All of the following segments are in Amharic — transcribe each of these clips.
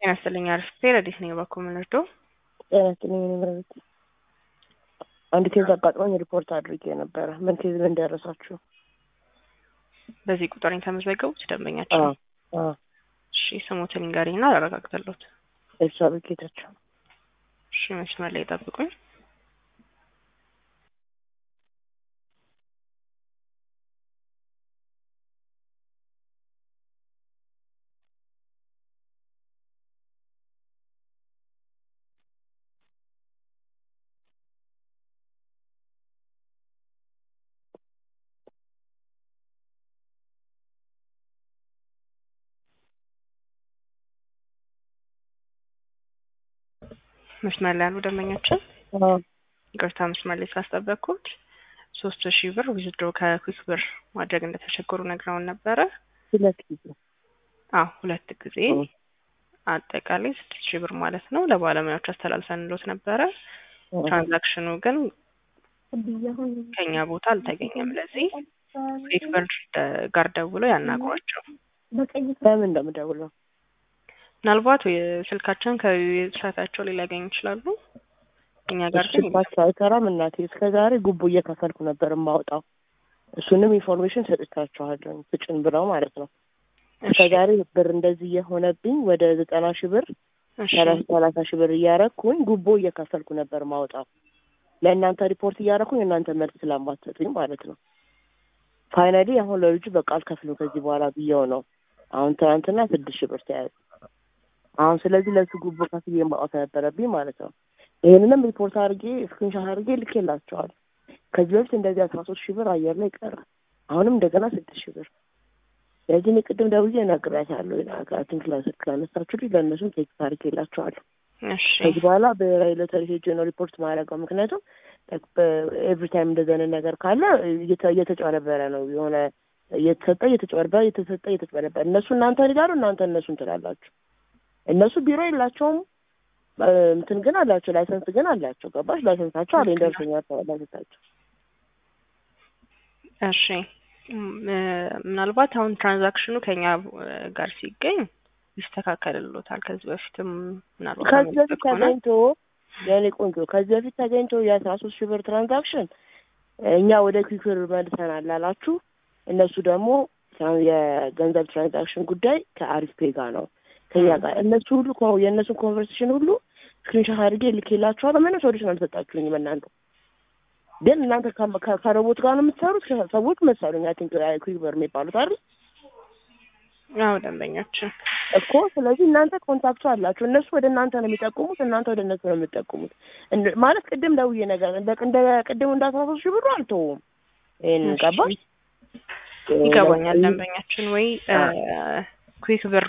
ጤና ይስጥልኝ አርፍቴ ረዲት ነኝ በኩል ምንርዶ ጤና ይስጥልኝ እኔ ምረቤት አንድ ኬዝ አጋጥሞኝ ሪፖርት አድርጌ ነበረ። ምን ኬዝ ምን ደረሳችሁ? በዚህ ቁጥር የተመዘገቡት ደንበኛቸው አዎ አዎ እሺ ስሙትን ንገሪና አረጋግጠሎት ኤልሳቤጥ ጌታቸው እሺ መስመር ላይ ጠብቁኝ መስመር ላይ ያሉ ደንበኛችን አዎ ይቅርታ መስመር ላይ ስላስጠበቅኩት ሶስት ሺህ ብር ዊዝድሮ ከኩክ ብር ማድረግ እንደተቸገሩ ነግረውን ነበረ። ሁለት ጊዜ አዎ ሁለት ጊዜ አጠቃላይ ስድስት ሺህ ብር ማለት ነው ለባለሙያዎች አስተላልፈንሎት ነበረ። ትራንዛክሽኑ ግን ከኛ ቦታ አልተገኘም። ለዚህ ኩክ ብር ጋር ደውለው ያናግሯቸው። በምን እንደምደውለው ምናልባት ስልካቸውን ከዌብሳይታቸው ላይ ሊያገኙ ይችላሉ። እኛ ጋር ግን ስልካቸው አይሰራም። እናቴ እስከ ዛሬ ጉቦ እየከፈልኩ ነበር የማወጣው። እሱንም ኢንፎርሜሽን ሰጥቻችኋለሁ ስጭን ብለው ማለት ነው። እስከ ዛሬ ብር እንደዚህ እየሆነብኝ ወደ ዘጠና ሺህ ብር እሺ፣ ሰላሳ ሰላሳ ሺህ ብር እያረኩኝ ጉቦ እየከፈልኩ ነበር ማውጣው ለእናንተ ሪፖርት እያረኩኝ እናንተ መልስ ስለማትሰጡኝ ማለት ነው። ፋይናሊ አሁን ለልጁ በቃ አልከፍልም ከዚህ በኋላ ብየው ነው። አሁን ትናንትና ስድስት ሺህ ብር ተያዘ። አሁን ስለዚህ ለሱ ጉቦ ከፍዬ ማውጣት ነበረብኝ ማለት ነው። ይህንንም ሪፖርት አድርጌ ስክሪንሻት አድርጌ ልኬላቸዋል። ከዚህ በፊት እንደዚህ አስራ ሶስት ሺህ ብር አየር ላይ ቀረ። አሁንም እንደገና ስድስት ሺህ ብር ስለዚህ እኔ ቅድም ደውዬ ነግሬያታለሁ። ቲንክ ለስልክ ላነሳችሁልኝ ለእነሱም ቴክስት አድርጌላቸዋለሁ። እሺ፣ ከዚህ በኋላ ብሔራዊ ሎተሪ ሄጄ ነው ሪፖርት ማድረገው። ምክንያቱም ኤቭሪ ታይም እንደዚህ አይነት ነገር ካለ እየተ- እየተጭበረበረ ነው የሆነ እየተሰጠ እየተጭበረበረ እየተሰጠ እየተጭበረበረ እነሱ እናንተ ይላሉ፣ እናንተ እነሱን ትላላችሁ። እነሱ ቢሮ የላቸውም እ፣ እንትን ግን አላቸው፣ ላይሰንስ ግን አላቸው። ገባሽ? ላይሰንሳቸው አለኝ ደርሶኛል። ላይሰንሳቸው እሺ። እም፣ ምናልባት አሁን ትራንዛክሽኑ ከኛ ጋር ሲገኝ ይስተካከልሎታል። ከዚህ በፊትም ምናልባት ከዚህ በፊት አመልክቶ ከሆነ ተገኝቶ የኔ ቆንጆ ከዚህ በፊት ተገኝቶ የአስራ ሶስት ሺህ ብር ትራንዛክሽን እኛ ወደ ኩክር መልሰናል ላላችሁ እነሱ ደግሞ ትራን- የገንዘብ ትራንዛክሽን ጉዳይ ከአሪፍ ፔ ጋር ነው ከኛ ጋር እነሱ ሁሉ ኮ- የእነሱን ኮንቨርሴሽን ሁሉ ስክሪንሻት አድርጌ ልኬላችኋለሁ። ምንም ሶሉሽን አልሰጣችሁኝም እናንተ ግን እናንተ ከ- ከ- ከሮቦት ጋር ነው የምትሰሩት። ከ- ሰዎች መሰሉኝ አይ ቲንክ ኩክበር የሚባሉት አይደል አዎ ደንበኛችን እኮ ስለዚህ እናንተ ኮንታክቱ አላችሁ። እነሱ ወደ እናንተ ነው የሚጠቁሙት፣ እናንተ ወደ እነሱ ነው የምትጠቁሙት። እንደ- ማለት ቅድም ደውዬ ነገር እንደ እንደ ቅድም እንደ አስራ ሶስት ሺህ ብሩ አልተውም። ይሄን እሺ። ገባሽ? ይገባኛል። ደንበኛችን ወይ ኩክ ብር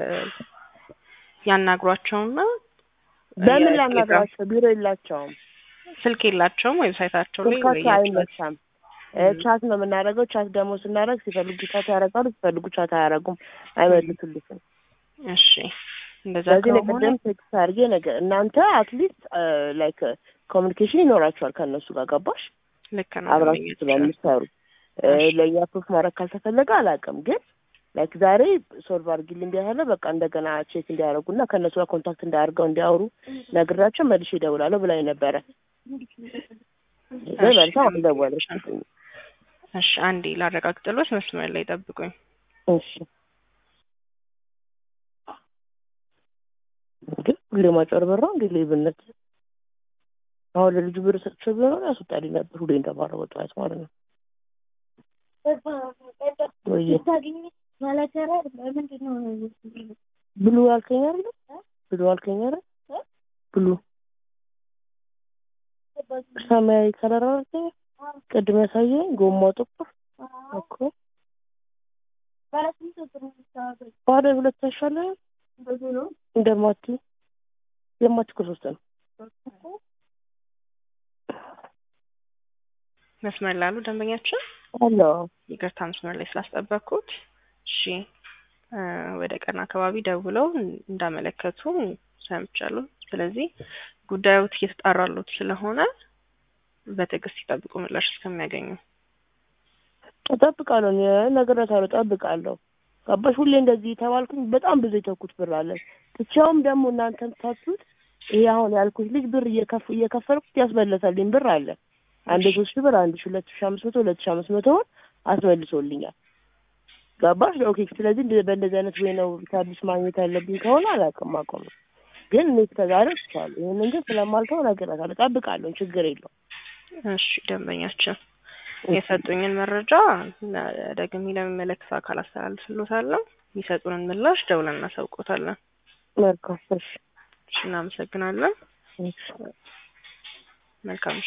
ያናግሯቸውና በምን የቴሌግራም ላናግራቸው? ቢሮ የላቸውም። ስልክ የላቸውም ዌብሳይታቸው ላይ ወይ ስልካቸው የት- አይነሳም። እ፣ ቻት ነው የምናደርገው። ቻት ደግሞ ስናደርግ ሲፈልጉ ቻት ያደርጋሉ፣ ሲፈልጉ ቻት አያደርጉም፣ አይመልሱልትም። እሺ እንደዛ ስለዚህ እኔ ከሆነ ቅድም ቴክስት አድርጌ ነገር እናንተ አትሊስት ላይክ ኮሚኒኬሽን ይኖራችኋል ከእነሱ ጋር ገባሽ? ልክ ነው አብራችሁ ደንበኛችን። ስለምትሰሩ እ፣ እሺ። ለእኛ ፕሩፍ ማድረግ ካልተፈለገ አላውቅም፣ ግን ላይክ ዛሬ ሶልቭ አድርጊልኝ ቢያለ በቃ እንደገና ቼክ እንዲያደርጉና ከእነሱ ጋር ኮንታክት እንዳያደርገው እንዲያወሩ ነግራቸው መልሼ እደውላለሁ ብላኝ ነበረ። ግን እሺ፣ መልሳ አልደወለች። እሺ አንዴ ላረጋግጥሎት መስመር ላይ ጠብቁኝ። እሺ ግን ሁሌ ማጭበርበር ነው እንዴ ሌብነት? አሁን ለልጁ ብር ሰጥቼው ቢሆን ያስወጣልኝ ነበር ሁሌ እንደማረገው ጠዋት ማለት ነው። ወይ ብሉ አልከኝ አይደል? ብሉ አልከኝ አይደል? ብሉ ሰማያዊ ከለር አልከኝ ቅድም ያሳየኝ ጎማው ጥቁር እኮ ባለ ሁለት አይሻልም? እንደማቲ የማቲ እኮ ሶስት ነው። መስመር ላሉ ደንበኛችን አሎ ይቅርታ መስመር ላይ ስላስጠበቅኩት። እሺ እ፣ ወደ ቀን አካባቢ ደውለው እንዳመለከቱ ሰምቻለሁ። ስለዚህ ጉዳዮት እየተጣራሉት ስለሆነ በትዕግስት ይጠብቁ ምላሽ እስከሚያገኙ። እጠብቃለሁ፣ እኔ እነግሬያታለሁ፣ እጠብቃለሁ። ገባሽ? ሁሌ እንደዚህ የተባልኩኝ በጣም ብዙ የተውኩት ብር አለ። ብቻውም ደግሞ እናንተም ታቱት ይሄ አሁን ያልኩት ልጅ ብር እየከፍ እየከፈልኩት ያስመለሰልኝ ብር አለ። አንድ ሶስት ሺህ ብር፣ አንድ ሺህ ሁለት ሺህ አምስት መቶ ሁለት ሺህ አምስት መቶ ብር አስመልሶልኛል። ገባሽ? ኦኬ። ስለዚህ እንደ- በእንደዚህ አይነት ወይ ነው ሰርቪስ ማግኘት ያለብኝ ከሆነ አላውቅም፣ አቆም ግን እኔ እስከዛሬ ትቻለሁ። ይህንን ግን ስለማልተው እነግራታለሁ፣ እጠብቃለሁ፣ ችግር የለውም። እሺ ደንበኛችን የሰጡኝን መረጃ ለ- ደግሜ ለሚመለከት አካል አስተላልፍልዎታለሁ። የሚሰጡንን ምላሽ ደውለን እናሳውቆታለን። መልካም። እሺ፣ እሺ እናመሰግናለን። እሺ። መልካም